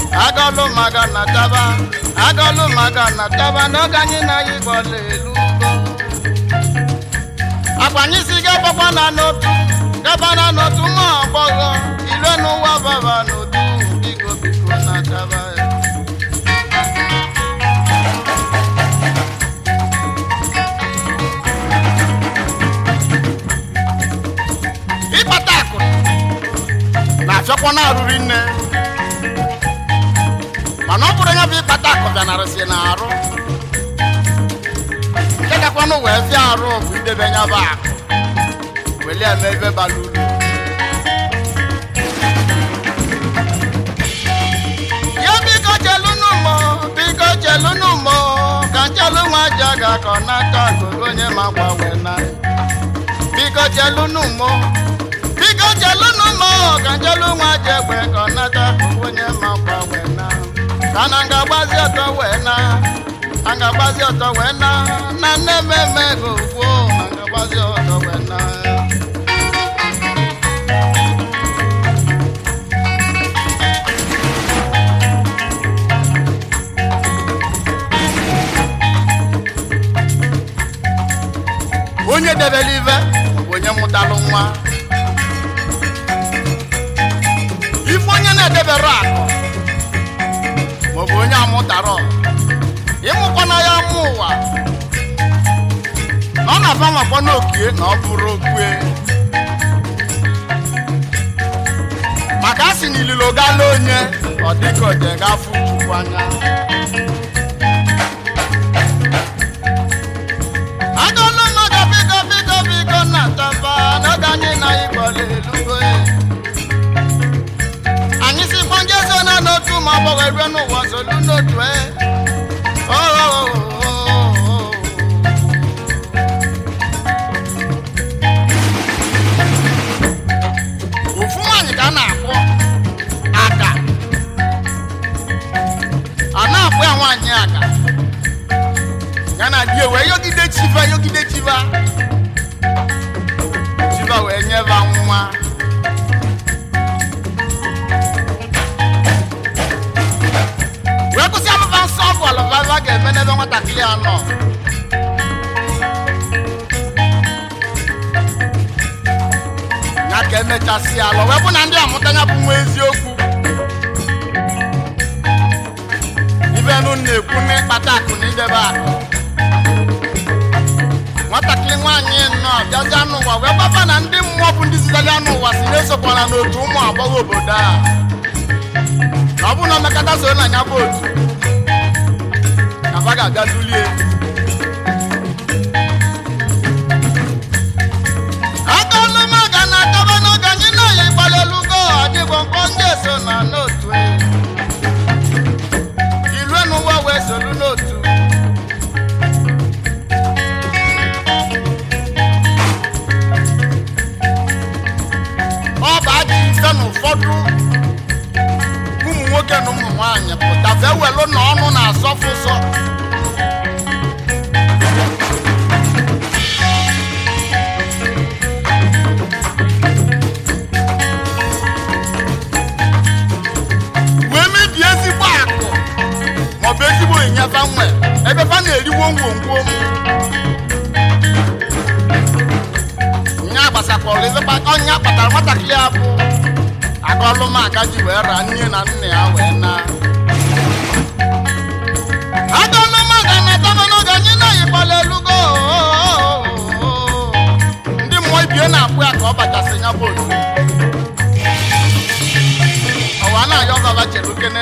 agọlụ maka na taba agọlụ maka na taba n'oge anyị na anyị gbọla elu ugbo agbanyị si gabakwa na n'otu gaba na n'otu nwa agbọghọ ire n'ụwa baba n'otu biko biko na taba ya ịkpata akụ na-achọkwa na-arụri nne mana ọ bụrụ ya bụ ịkpata akụ bịanarịsị na arụ nke gakwanụ wee fịa arụ bụ idebe ya bụ akụ weli eme ebe bara uru ya biko chelunu mọ biko chelunu mọ ka nchelu nwa ji aga ka ọ n'aka akụkụ onye ma gbanwe na biko chelunu mọ biko chelunu mọ ka nchelu nwa ji egbe ka ọ n'aka akụkụ onye ma gbanwe na ka na nga-agbazi ọtọ wee na a nga-agbazi ọtọ wee na na nne mmemme ego gwuo na nga-agbazi ọtọ wee na onye debere ive bụ onye mụtalụ nwa ife onye na-edebere akụ maọbụ onye amụtara ịmụkwana ya mụ ụwa na ọ na-aba makwa n'okie na ọ bụrụ okwe maka a sị na ililo gala onye ọ dịka oje gafụ chukwu anya agọlụ mmadụ biko biko biko na taba n'oge anyị na ịgbọla elugo anyị si kpọnje so na n'otu ma ọ bụghị erue n'ụwa zolu n'otu e Oh, oh, oh, oh, oh. ofu nwaanyị ka a na-akpọ aka a na-akpọ ya nwaanyị aka ya na di wee yogide chiva yogide chiva chiva wee nyeba nwa wee kwụsị alụba nsọ ọgwụ alụbaba ga-eme n'ebe nwatakịrị a nọ ya ka emechasị alụ wee bụ na ndị amụta ya bụ nwa eziokwu ibenu na-ekwu n'ịkpata akụ na idebe akụ nwatakịrị nwaanyị nọ bịazi anụ ụwa wee gbaba na ndị mmụọ bụ ndị zitere anụ ụwa si na-esokwana n'otu ụmụ agbọghọ obodo a na ọ bụrụ na mmekọta so na ya bụ otu na fa ga-abịa dulie agọlụ maga na adaba n'oge anyị na-eyi gbalịlugo adịgbo mkpọ ndị eso na n'otu ilue n'ụwa wee solu n'otu ọ bụ ajọ ife na ụfọdụ ụmụ nwoke na ụmụ nwaanyị pụta fee welu na ọnụ na-asọfụ ụsọ wee mebie ezigbo akụ maọbụ ezigbo ịnyịnya fa nwe ebe fa na-eriwo ngwongwo nya gbasakwara ezigbo ọnya kpatara nwatakịrị ya bụ agọlụmaka ji wee ra nne na nna ya wee na agọlụmaka na adaba n'oge anyị na-ayịkpala elugo ndị mmụọ ibie na-akpụ ya ka ọ bachasị ya bụ otu ọwa na-ayọ baba chere ukene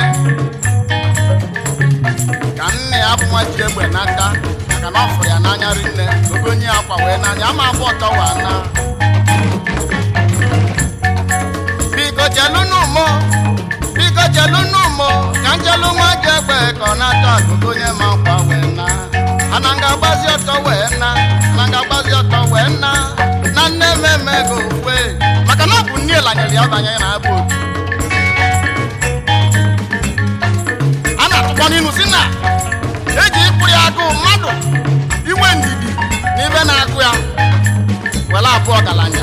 ka nne ya bụ nwa ji egbe n'aka maka na ọ fụrụ ya n'anya rinne ogonye akwa wee n'anya ama abụ ọtọ wa na biko chelunu mo biko chelunu mo ka nchelu nwa ji egbe ka ọ na-ata akụkụ onye ma nkwa wee na ana nga gbazi ọtọ wee na ana nga gbazi ọtọ wee na na nne mmemme go ukwe maka na ọ bụ nne lanyere ya banye na abụ otu a na-atụkwa n'inu si na eji ịkpụ ya agụụ mmadụ inwe ndidi n'ibe na-agụ ya were abụ ọgaranya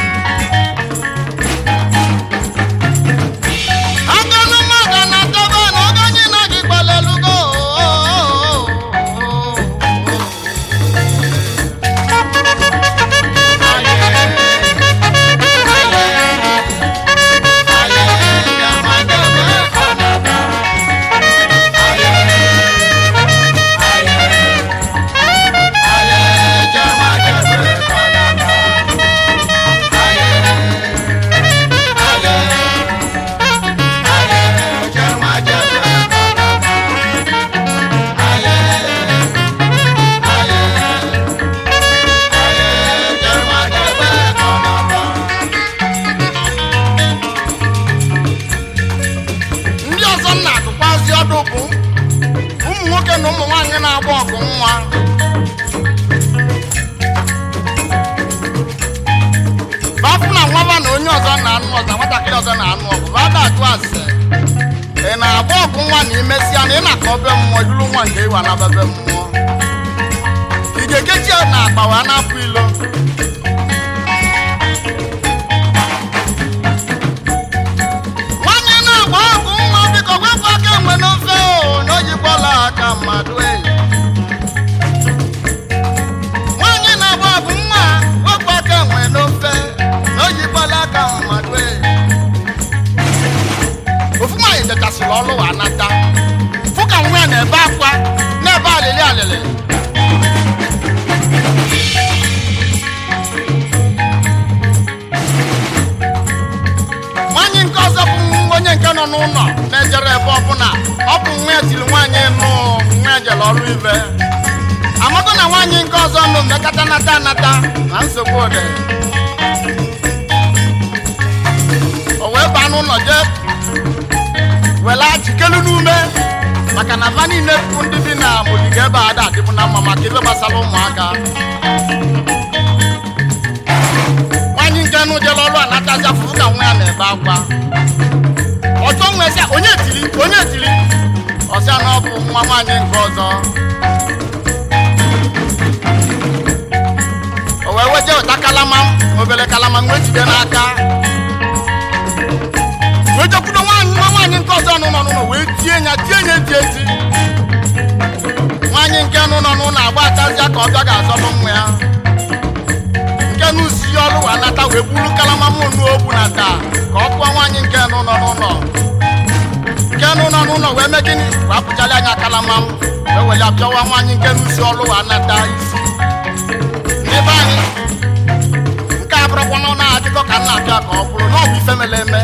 agụlụ mmadụ na-adọba mmadụ bụ ụmụ nwoke na ụmụ nwaanyị na-agba ọgụ nwa bafụ na nwaba na onye ọzọ na-anụ ọzọ nwatakịrị ọzọ na-anụ ọgụ bada ajụ ase ị na-agba ọgụ nwa na imesịa na ị na-akọ obe mmụọ duru nwa nke ịwa na bebe mmụọ ị ga-ekechi ya na akpa wee na-apụ ilo nwanyị na-agba ọgụ nwa biko wepụ aka enwe n'ofe o na ojikwala aka mmadụ e nwanyị na-agba ọgụ nwa wepụ aka enwe n'ofe na ojikwala aka mmadụ e ofu nwaanyị dechasịrị ọlụ wa nata fụ ka nwa ya na-ebe akwa na-ebe alịlị alịlị nwaanyị nke ọzọ bụ onye nke nọ n'ụlọ na-ejere ebe ọbụla ọ bụ nwa ya tiri nwaanyị nụ nwa ya jere ọrụ ibe amaka na nwaanyị nke ọzọ nụ mmekọta nata anata na nsogbu ode o wee baa n'ụlọ jee wela jikelu n'ume maka na va niile bụ ndị bi na ogige ebe a da adịbụ na mma maka ibe gbasara ụmụaka nwaanyị nke nụ jere ọrụ anatazi afụfụ ka nwa ya na-ebe akwa ọtọ nwe sị onye tiri onye tiri ọsịa na ọ bụ nwa nwaanyị nke ọzọ o wee weje ụta kalama obere kalama nwee jide n'aka wee jekwudo nwaanyị nwa nwaanyị nke ọzọ nọ n'ụlọ wee tie ya tie ya eti eti nwaanyị nke nụ nọ n'ụlọ agba atazịa ka ọbịa ga-azọbụ nwa ya nke n'usi ọrụ wa nata wee buru kalama m nu ogbu na taa ka ọ kpụọ nwaanyị nke nụ nọ n'ụlọ nke nụ nọ n'ụlọ wee mee gịnị wee apụchala anya kalama m wee were ya pịawa nwaanyị nke n'usi ọrụ wa nata isi n'ebe anyị nke a bụrụkwa na ọ na-adịkọ ka nna abịa ka ọ bụrụ na ọ bụ ife mere eme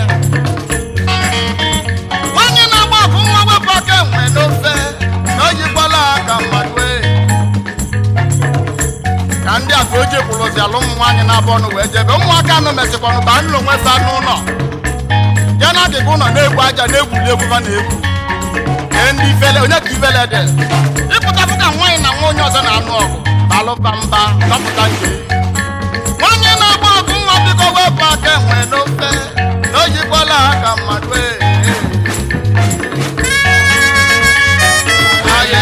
nwaanyị na-agba ọgụ nwa wepụ aka enwe n'ofe na o yikwala aka mmadụ ee ka ndị a ka o ji kwụrụzi ala ụmụ nwaanyị na-abụ ọnụ wee jebe ụmụaka anụ mesịkwanụ ba nụlọ onwe fa n'ụlọ ya na agịga ụlọ na-egwu aja na-egwuli egwu fa na-egwu kee ndị ifele onye ka ifele dị ịpụtapụ ka nwaanyị na nwa onye ọzọ na-anụ ọgụ balụba mba dọpụta nke nwaanyị na-agba ọgụ nwa biko wepụ aka enwe n'ofe na o yikwala aka mmadụ ee Aye,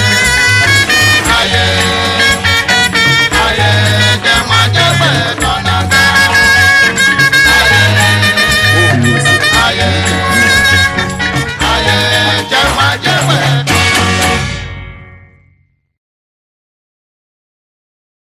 aye. Aye, ke majebe tonaga. Aye, aye, aye, ke majebe